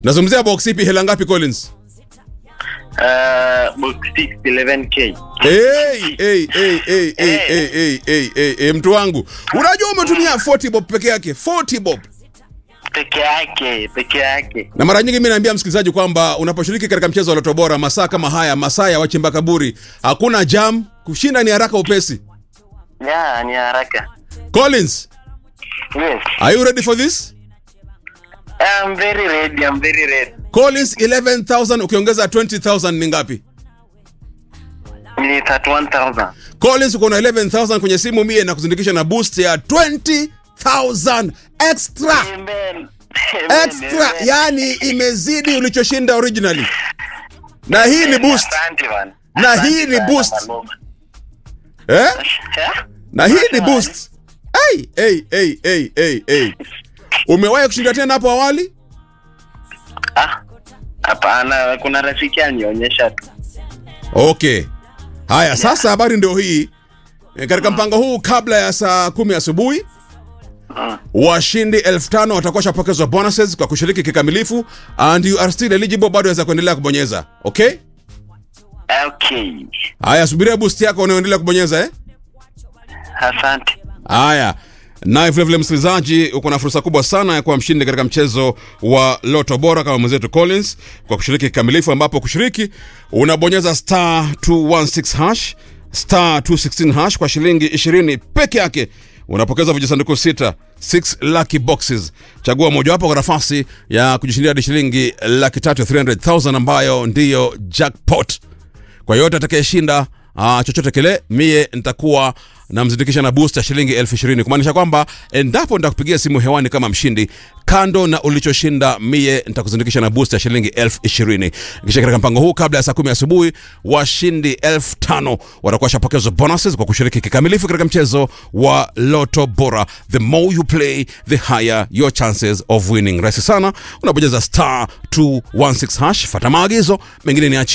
nazungumzia box ipi hela ngapi collins Uh, box 6 11k. hey, hey, hey, hey, hey, hey, hey, hey, hey, hey, mtu wangu unajua umetumia 40 bob peke yake 40 bob Peke yake, peke yake. na mara nyingi mi naambia msikilizaji kwamba unaposhiriki katika mchezo wa loto bora masaa kama haya masaa ya wachimba kaburi hakuna jam kushinda ni haraka upesi Yeah, ni haraka. collins Yes. are you ready for this I'm very ready, I'm very ready. collins 11000 ukiongeza 20000 ni ngapi Ni 31000. collins uko na 11000 kwenye simu mie na kuzindikisha na boost ya 20000 extra Amen. extra yani imezidi ulichoshinda originally na hii ni boost Asante bwana. Na Asante hii ni sana, boost. Maloma. eh? Eh? na hii ni boost hey, hey, hey, hey, hey, hey. umewahi kushinda tena hapo awali Ah. Hapana, kuna rafiki anionyesha tu. okay haya sasa habari ndio hii E, katika mpango huu kabla ya saa kumi asubuhi Mm. washindi elfu tano watakuwa shapokezwa bonuses kwa kushiriki kikamilifu and you are still eligible bado waweza kuendelea kubonyeza okay Okay. haya subiria boost yako unaoendelea kubonyeza eh Asante. haya naye vilevile msikilizaji uko na fursa kubwa sana ya kuwa mshindi katika mchezo wa loto bora kama mwenzetu collins kwa kushiriki kikamilifu ambapo kushiriki unabonyeza star 216 hash star 216 hash kwa shilingi 20 peke yake unapokeza vijisanduku sita 6 lucky boxes chagua mojawapo kwa nafasi ya kujishindia hadi shilingi laki tatu 300000 ambayo ndiyo jackpot kwa yote atakayeshinda uh, chochote kile mie nitakuwa namzindikisha na boost ya shilingi elfu ishirini kumaanisha kwamba endapo nitakupigia simu hewani kama mshindi kando na ulichoshinda mie nitakuzindikisha na boost ya shilingi elfu ishirini kisha katika mpango huu kabla ya saa kumi asubuhi washindi elfu tano watakuwa shapokezwa bonuses kwa kushiriki kikamilifu katika mchezo wa loto bora the more you play the higher your chances of winning rahisi sana unabonyeza star 216 hash fata maagizo mengine ni achi